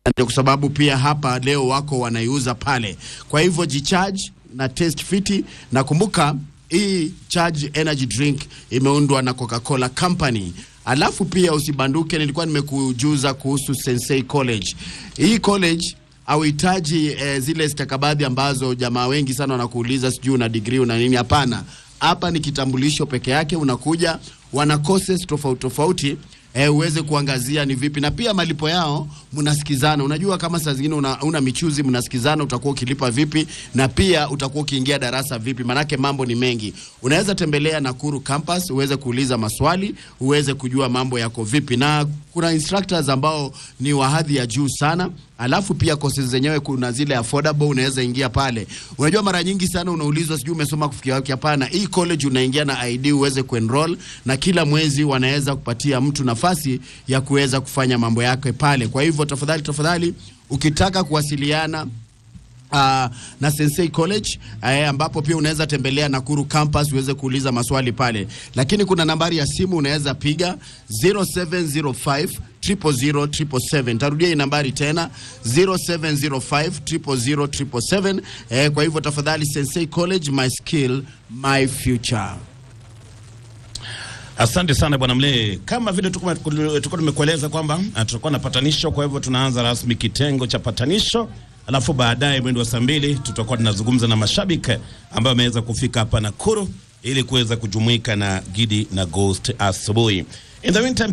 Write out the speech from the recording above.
ndio kwa sababu pia hapa leo wako wanaiuza pale. Kwa hivyo jicharge na test fiti, na kumbuka hii charge energy drink imeundwa na Coca-Cola Company. Alafu pia usibanduke, nilikuwa nimekujuza kuhusu Sensei College. Hii college hauhitaji eh, zile stakabadhi ambazo jamaa wengi sana wanakuuliza sijui una degree una nini. Hapana, hapa ni kitambulisho peke yake. Unakuja, wana courses tofauti tofauti eh, uweze kuangazia ni vipi, na pia malipo yao mnasikizana. Unajua kama saa zingine una, una michuzi, mnasikizana utakuwa ukilipa vipi, na pia utakuwa ukiingia darasa vipi, manake mambo ni mengi. Unaweza tembelea Nakuru campus uweze kuuliza maswali, uweze kujua mambo yako vipi, na kuna instructors ambao ni wa hadhi ya juu sana. Alafu pia courses zenyewe kuna zile affordable, unaweza ingia pale. Unajua mara nyingi sana unaulizwa sijui umesoma kufikia wapi. Hapana, hii college unaingia na ID uweze kuenroll, na kila mwezi wanaweza kupatia mtu nafasi ya kuweza kufanya mambo yake pale. Kwa hivyo tafadhali, tafadhali ukitaka kuwasiliana Uh, na Sensei College eh, ambapo pia unaweza tembelea Nakuru campus uweze kuuliza maswali pale, lakini kuna nambari ya simu unaweza piga 0705 000 777. Tarudia hii nambari tena 0705 000 777. Eh, kwa hivyo tafadhali, Sensei College, my skill my future. Asante sana bwana Mlee, kama vile tulikuwa tumekueleza kwamba tutakuwa na patanisho. Kwa hivyo tunaanza rasmi kitengo cha patanisho, alafu baadaye mwendo wa saa mbili tutakuwa tunazungumza na mashabiki ambao wameweza kufika hapa Nakuru ili kuweza kujumuika na Gidi na Ghost asubuhi. In the meantime